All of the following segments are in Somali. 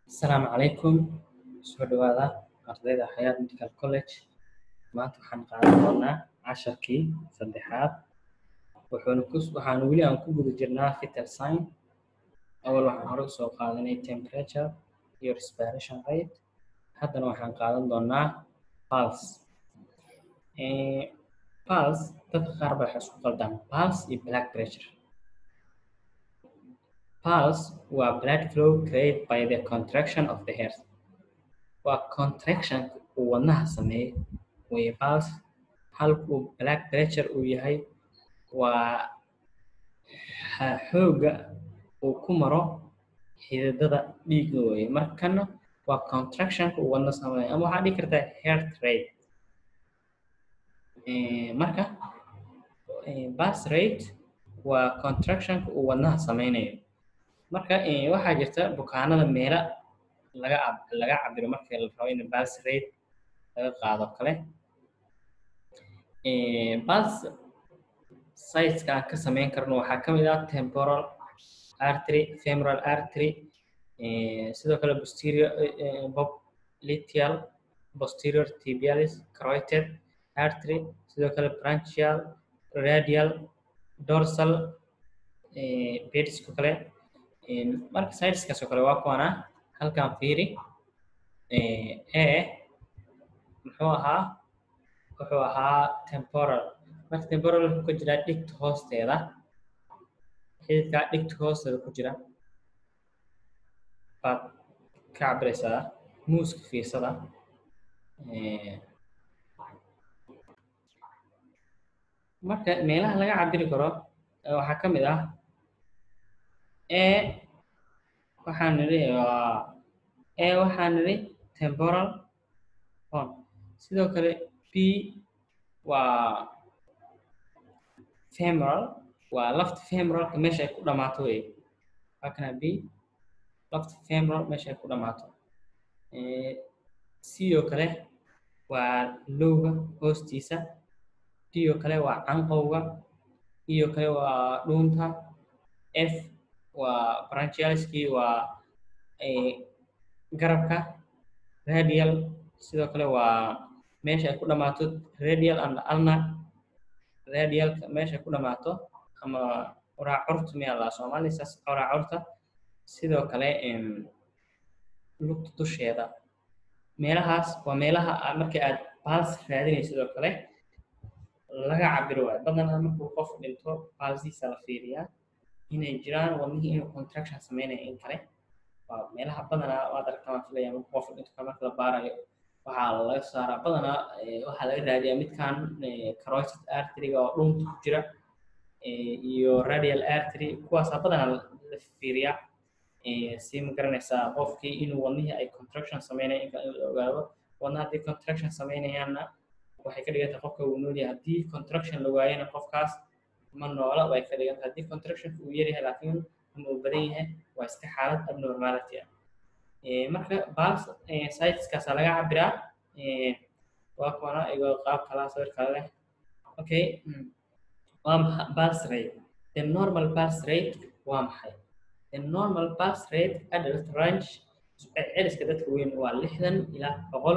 Asalaamu calaykum soo dhawaada ardayda Xayaat Medical College maanta waxaan qaadan doonaa casharkii saddexaad wuxuuna ku waxaan weli aan ku guda jirnaa vital sign awal waxaan hore usoo qaadanay temperature iyo respiration rate haddana waxaan qaadan doonaa pulse Eh, pulse dadka qaar baa waxay isku qaldaan pulse iyo blood pressure Pulse waa blood flow created by the contraction of the heart. Waa contraction uu wadnaha sameeyo way pulse halkuu blood pressure uu yahay waa ha- xoogga uu ku maro xididada dhiigga weeye markana waa contractionka uu wadna sameeyo ama waxaa dhihi kartaa heart rate Eh, marka eh, pulse rate waa contractionka uu wadnaha sameynayo marka eh, waxaa jirta bukaanada meela laga cab- laga cabiro marka la rabo in pulse rate laga qaado kale Eh, pulse size-ka aan ka sameyn karno waxaa ka mid ah temporal artery femoral artery eh, sidoo kale posterior eh, eh, popliteal posterior tibialis carotid artery sidoo kale branchial radial dorsal eh, pediska kale Eh, marka sideskaas oo kale waa kuwana halkan fiiri eh, e muxuu ahaa wuxuu ahaa temporal marka temporal wuxuu ku jiraa dhigta hoosteeda xididkaa dhigta hoosteeda ku jira baad ka cabiraysaa muuska fiirsada Eh, marka meelaha laga cabiri karo eh, waxaa ka mid ah e waxaan nidhi waa e waxaan nidhi temporal horn sidoo kale b waa femoral waa lafta femoralka meesha ay ku dhamaato wey waa kana b lafta femoral meesha ay ku dhamaato Eh, c oo kale waa lowga hoostiisa d oo kale waa canqowga e oo kale waa dhuunta f waa branchialiskii waa eh, garabka radial sidoo kale waa meesha ay ku dhamaato radial and ulnar radialka meesha ay ku dhamaato ama waraacurta miyaa la soomaali saas waraacurta sidoo kale em, lugta dusheeda meelahaas waa meelaha aa- marka aad pulse raadinayso sidoo kale laga cabiro waayo badanaa markuu qof dhinto pulsihiisa la fiiriyaa inay jiraan wadnihii inuu contraction sameynaya in kale waa meelaha badanaa waad aragtaan waan filaya marka qof dhinto kale marka la baarayo waxaa laga saaraa badanaa eh, waxaa laga raadiyaa midkan eh, carotid artery-ga oo dhunta ku jira eh, iyo radial artery kuwaasaa badanaa la la fiiriyaa eh, si ma garanaysaa qofkii inuu wadnihii ay contraction sameynaya in kale in la ogaado wadnaha haddii contraction sameynayaanna waxay ka dhigan tahay qofka uu nool yahay haddii contraction la waayana qofkaas ma noola way ka dhigan tahay haddii contractionka uu yaryahay laakiin ama uu badan yahay waa iska xaalad abnormality ah Eh, marka pulse eh, sizeskaasa laga cabiraa Eh, waa kuwana igoo qaab kala sawir kale leh okay mm. waa maxa pulse rate the normal pulse rate waa maxay the normal pulse rate adult range celiska dadka weyn waa lixdan ilaa boqol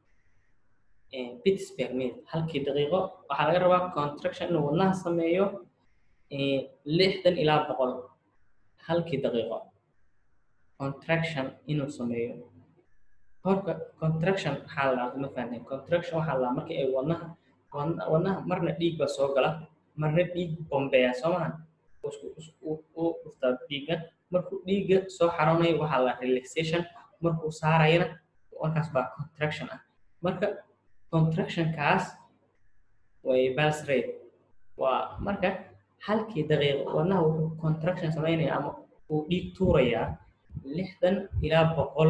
eh, beats per minute halkii daqiiqo waxaa laga rabaa contraction inuu wadnaha sameeyo eh, lixdan ilaa boqol halkii daqiiqo contraction inuu sameeyo horka contraction waxaa la ma fahanteen contraction waxaa la markii ay wadnaha wadna- wadnaha marna dhiig baa soo gala marna dhiig bombeeya soo mahan uu isku isku u dhuftaa dhiigga markuu dhiigga soo xaroonayo waxaa la relaxation markuu saarayana markaas baa contraction ah marka contractionkaas way pulse rate waa marka halkii daqiiqo wadnaha wuxuu contraction sameynaya ama uu dhiig tuurayaa lixdan ilaa boqol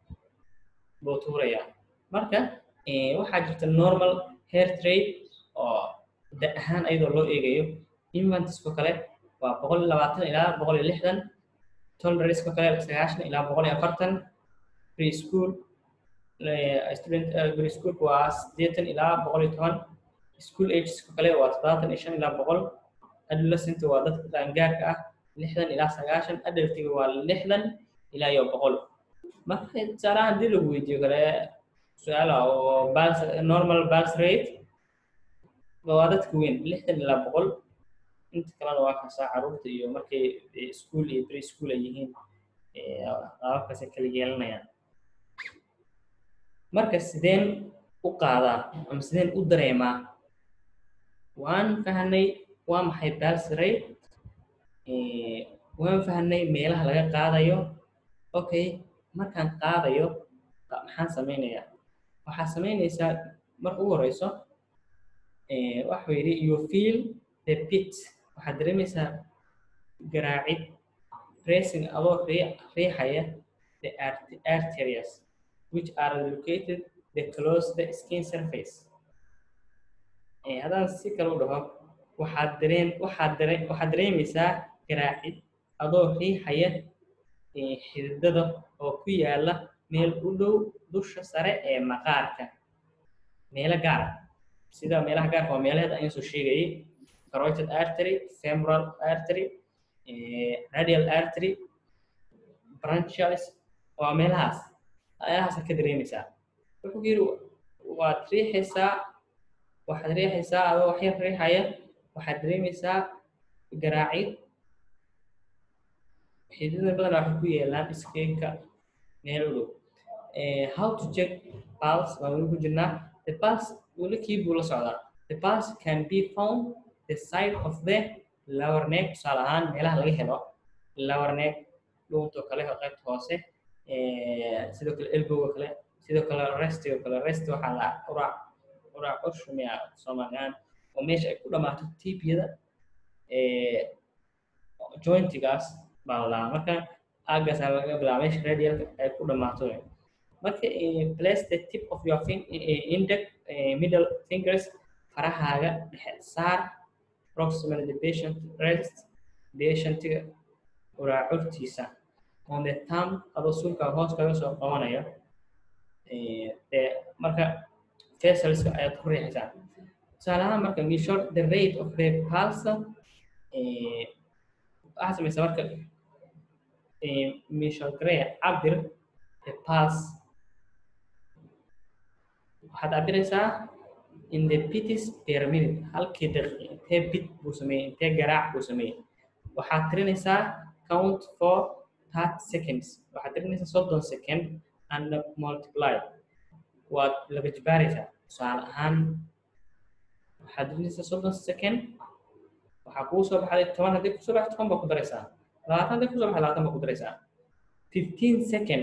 buu tuurayaa marka eh, waxaa jirta normal heart rate oo da ahaan ayadoo loo eegayo infantisko kale waa boqol iyo labaatan ilaa boqol iyo lixdan tolerance-ko kale sagaashan ilaa boqol iyo afartan preschool eh, student eh, preschoolka waa siddeetan ilaa boqol iyo toban school ageska kale waa toddobaatan iyo shan ilaa boqol adolescent waa dadka qaangaarka ah lixdan ilaa sagaashan adultiga waa lixdan ilaa iyo boqol marka tusaalaha haddii lagu weydiiyo kale su-aala oo bals normal bals rate waa dadka weyn lixdan ilaa boqol inta kalena waa kasaa caruurta iyo markay school iyo pre school ay yihiin qaababkaasay kala yeelanayaan marka sideen u qaadaa ama sideen u dareemaa waan fahnay waa maxay bals rate waan fahnay meelaha laga qaadayo okay markaan qaadayo maxaan samaynayaa waxaa samaynaysaa marka ugu horeyso waxuu yidhi you feel the pit waxaad dareemaysaa garaacid pressing adoo riixaya the arterias which are located the close the skin surface haddaan si kale u dhaho waxaad dareen waxaad dare waxaad dareemaysaa garaacid adoo riixaya xididada oo ku yaala meel u dhow dusha sare ee maqaarka meelo gaara sida meelaha gaarka waa meelaheeda ayaan soo sheegayay carotid artery femoral artery radial artery branchials waa meelahaas meelahaasa ka dareemaysaa wuxuu yidhi waad riixaysaa waxaad riixaysaa adoo waxyar riixaya waxaad dareemaysaa garaacid xididada badanaa waxay ku yeelaan iskeenka meel u dhow how to check pulse waa weli ku jirnaa the pulse weli kii buu la socdaa the pulse can be found the side of the lower neck tusaale ahaan meelaha laga helo lower neck dhuuntoo kale qaybta hoose sidoo kale elbowga kale sidoo kale restiga kale rest waxaa la uraac uraac ushumiya soomaaliyan oo meesha ay ku dhammaato tibiyada jointigaas baa la marka aagaas laga bilaaba meesha radialka ay ku dhammaato marka place the tip of your fin index middle fingers farahaaga dhexe saar proximal the patient rest patientiga uraacurtiisa on the thumb adoo sulka hoos kaga soo qabanaya marka facialska ayaad ku riixaysaa tusaale ahaan marka measure the rate of the pulse waxaa samaysa marka measure garee cabir the pulse waxaad cabiraysaa in the pitis per minute halkii daqiiq intee bit buu sameeyey intee garaac buu sameeyey waxaad tirinaysaa count for thirty seconds waxaad tirinaysaa soddon second and multiply waad laba jibaaraysaa tusaale ahaan waxaad tirinaysaa soddon second waxaa kuu soo baxday toban haddii kusoo baxdo toban baa ku daraysaa labaatan haddii kusoo baxdo labaatan baa ku daraysaa fifteen second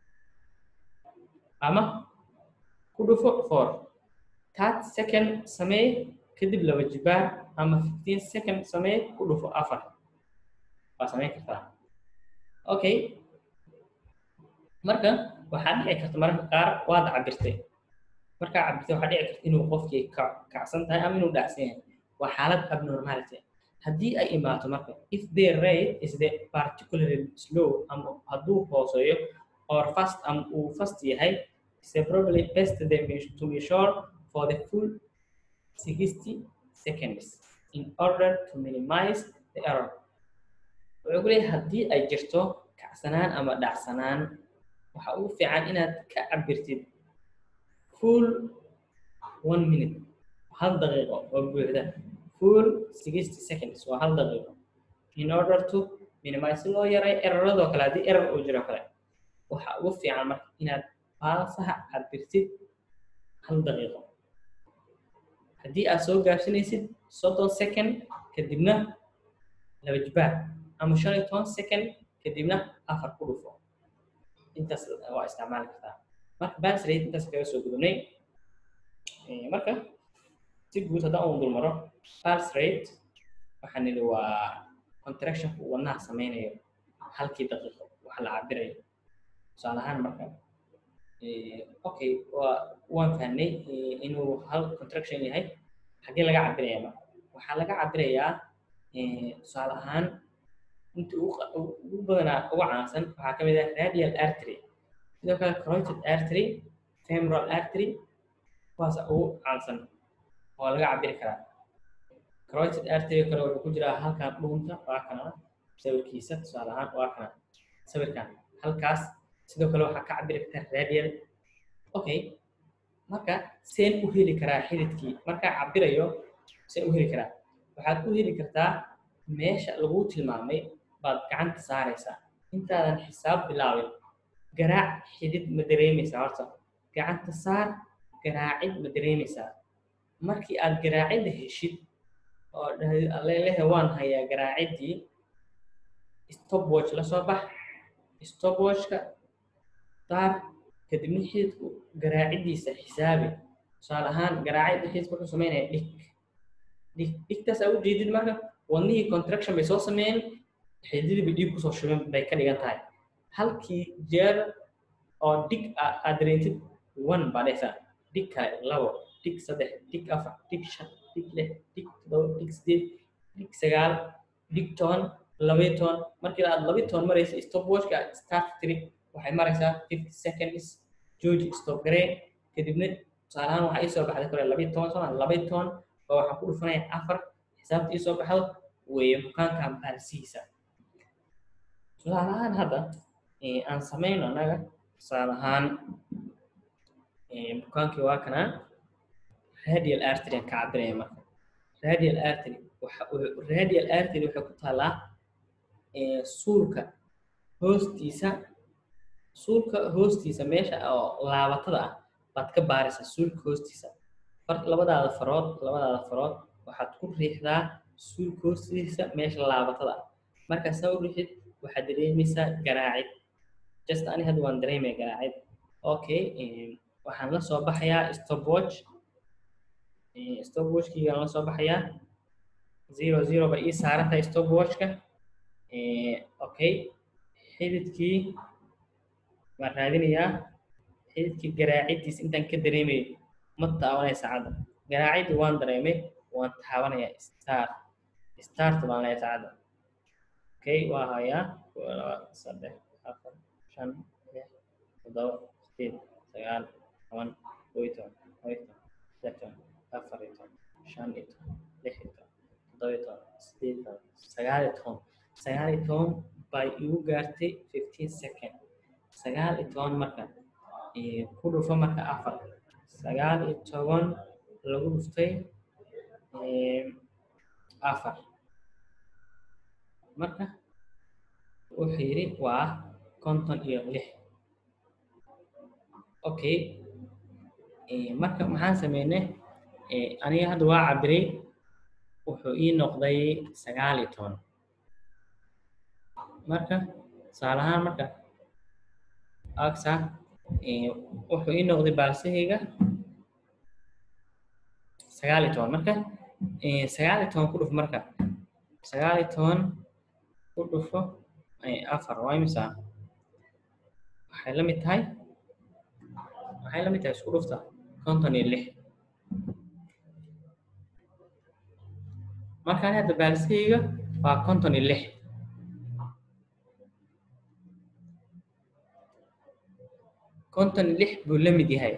ama ku dhufo four thirty second samee kadib laba jibaar ama fifteen second samee ku dhufo afar waa samayn kartaa okay marka waxaa dhici karta mararka qaar waad cabirtay markaa cabirtay waxaa dhici karta inuu qofkii kacsan tahay ama inuu dhacsan yahay waa xaalad abnormality haddii ay imaato marka if the rate is the particularly slow ama hadduu hooseeyo or fast ama uu fast yahay is probably best to measure for the full 60 seconds in order to minimize the error wuxuu ku leeyahay haddii ay jirto kacsanaan ama dhacsanaan waxa ugu fiican inaad ka cabirtid full one minute hal daqiiqo oo buuxda full sixty seconds waa hal daqiiqo in order to minimize si loo yaray eraradoo kale haddii erar uu jiro kale waxa ugu fiican marka inaad baasaha cabirtid hal daqiiqo haddii aad soo gaarsinaysid soddon second kadibna laba jibaar ama shan iyo toban second kadibna afar ku dhufo intaas waa isticmaali kartaa marka bas rate intaas kaga soo gudubnay marka si guud haddaan uu dul maro pulse rate waxaan nidhi waa contractionka uu wadnaha sameynayo halkii daqiiqo waxa la cabirayo tusaale ahaan marka okay waa waan fahnay inuu hal contraction yahay xaggee laga cabiraya marka waxaa laga cabirayaa tusaale ahaan inta ugu badanaa ugu caansan waxaa ka mid ah radial artery sidoo kale carotid artery femoral artery kuwaasa ugu caansan oo laga cabiri karaa carotid artery kale wuxuu ku jiraa halkan dhuunta waa kana sawirkiisa tusaale ahaan waa kana sawirkan halkaas sidoo kale waxaa ka cabiri kartaa radial okay marka seen u heli karaa xididkii markaa cabirayo seen u heli karaa waxaad u heli kartaa meesha lagu tilmaamay baad gacanta saaraysaa intaadan xisaab bilaabin garaac xidid ma dareemaysaa horta gacanta saar garaacid ma dareemaysaa markii aad garaacidda heshid oo leelehe waan hayaa garaaciddii stopwatch la soo bax stopwatchka saar kadibna xididku garaaciddiisa xisaabi tusaale ahaan garaacidda xididku wuxuu samaynaya dhig dhig dhigtaas aa u jeedid marka wadnihii contraction bay soo sameeyeen xididii bay dhiig kusoo shubeen bay ka dhigan tahay halkii jeer oo dhig aad dareentid one baa dhehaysaa dhig kale labo dhig saddex dhig afar dhig shan dhig lix dhig todoba dhig sideed dhig sagaal dhig toban labaiyo toban markii aad labaiyo toban maraysa stopwatchka start tiri waxay maraysaa fifty seconds george stop garee kadibna tusaalahaan waxaa ii soo baxday kore labaiyo toban soma labaiyo toban oo waxaan ku dhufanaya afar xisaabta ii soo baxdo weeye bukaankan baalsihiisa tusaale ahaan hadda aan samayno annaga tusaale ahaan bukaankii waa kanaa radial artery aan ka cabiraya marka radial artery waxa radial artery waxay ku taallaa suulka hoostiisa suulka hoostiisa meesha oo laabatada ah baad ka baaraysaa suulka hoostiisa labadaada farood labadaada farood waxaad ku riixdaa suulka hoostiisa meesha laabatada ah markaa saa u riixid waxaad dareemaysaa garaacid just ani hadda waan dareemaya garaacid okay waxaan la soo baxayaa stopwatch stopwatchkiigaan la soo baxayaa zero zero ba ii saaran tahay stopwatchka okay xididkii waan raadinayaa xididkii garaaciddiisa intaan ka dareemayo ma taabanaya saacadda garaaciddi waan dareemay waan taabanayaa start start baan leeyahay saacadda okay waa hayaa laba saddex afar shan lix toddoba sideed sagaal toban kow iyo toban laba iyo toban saddex toban afar iyo toban shan iyo toban lix iyo toban toddoba iyo toban sideed iyo toban sagaal iyo toban sagaal iyo toban bay igu gaartay fifteen second sagaal iyo toban marka ku dhufo marka afar sagaal iyo toban lagu dhuftay afar marka wuxuu yidhi waa konton iyo lix okay marka maxaan sameynay aniga hadda waa cabiray wuxuu ii noqday sagaal iyo toban marka tusaale ahaan marka agsa wuxuu ii noqday baalsahayga sagaal iyo toban marka sagaal iyo toban ku dhufo marka sagaal iyo toban ku dhufo afar waa imisa waxay la mid tahay waxay la mid tahay isku dhufta konton iyo lix markaan hadda baalsahayga waa konton iyo lix konton iyo lix buu la mid yahay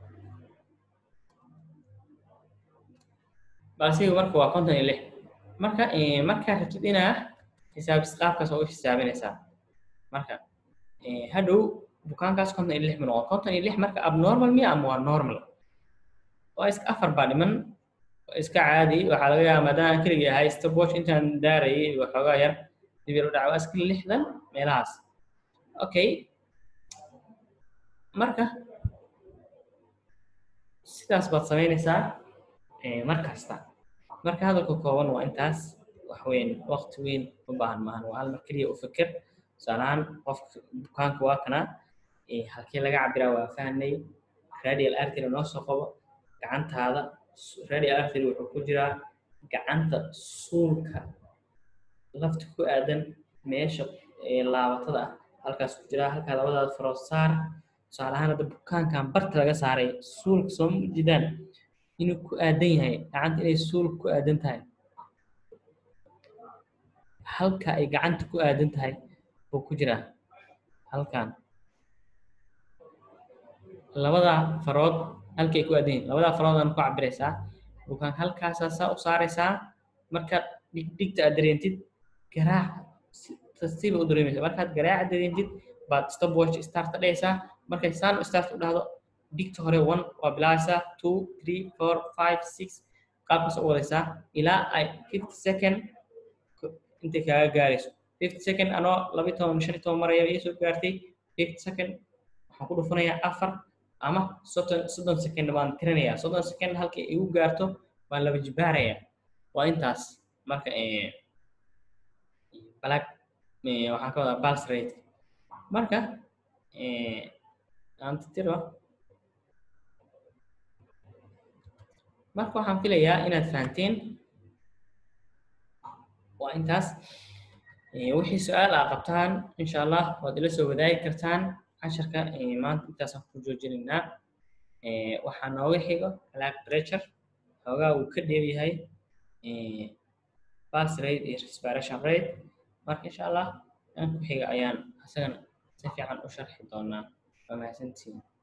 baalsahaygu marka waa konton iyo lix marka markaad rabtid inaa xisaabis qaabkaas oo u xisaabinaysaa marka hadhow bukaankaas konton iyo lix buu noqon konton iyo lix marka abnormal miya ama waa normal waa iska afar baa dhiman iska caadi waxaa laga yaaba maadaama aan keligii ahay stopwatch intaan daarayay waxoogaa yar dibir u dhaca waa iska lixdan meelahaas okay marka sidaas baad samaynaysaa mar kasta marka hadalka kooban waa intaas wax weyn waqti weyn u baahan maahan waa hal mar keliya u fikir tusaalahaan qofka bukaanka waa kana halkii laga cabiraa waa fahnay radial artery noo soo qabo gacantaada radial artery wuxuu ku jiraa gacanta suulka lafta ku aadan meesha laabatada ah halkaas ku jiraa halkaa labadaada farood saar tusaale ahaan hadda bukaankan barta laga saaray suulka soo ma jidaan inuu ku aadan yahay gacanta inay suulka ku aadan tahay halka ay gacanta ku aadan tahay buu ku jiraa halkan labada farood halkay ku aadan yihin labada faroodaan ku cabiraysaa bukaan halkaasaa saa u saaraysaa markaad dhigdhigta aad dareentid garaac tartiiba u dareemaysa markaad garaaca dareentid baad stopwatch start dhehaysaa markay saan start u dhahdo digta hore one waa bilaabaysaa two three four five six qaabkaas u wadaysaa ilaa ay fifty second intay kaaga gaarayso fifty second anoo laba iyo toban shan iyo toban maraya ii soo gaartay fifty second waxaan ku dhufanayaa afar ama soddon soddon second baan tirinayaa soddon second halkii igu gaarto waan laba jibaarayaa waa intaas marka black waxaan ka wadaa pulse rate marka aan tiro marka waxaan filayaa inaad fahanteen waa intaas wixii su-aal aa qabtaan insha allah waad ila soo wadaagi kartaan casharka maanta intaasaan ku joojinaynaa waxaa nooga xigo black pressure xoogaa uu ka dheer yahay pulse rate iyo respiration rate marka insha allah aan ku xiga ayaan isagana si fiican u sharxi doonaa waa mahadsantihiin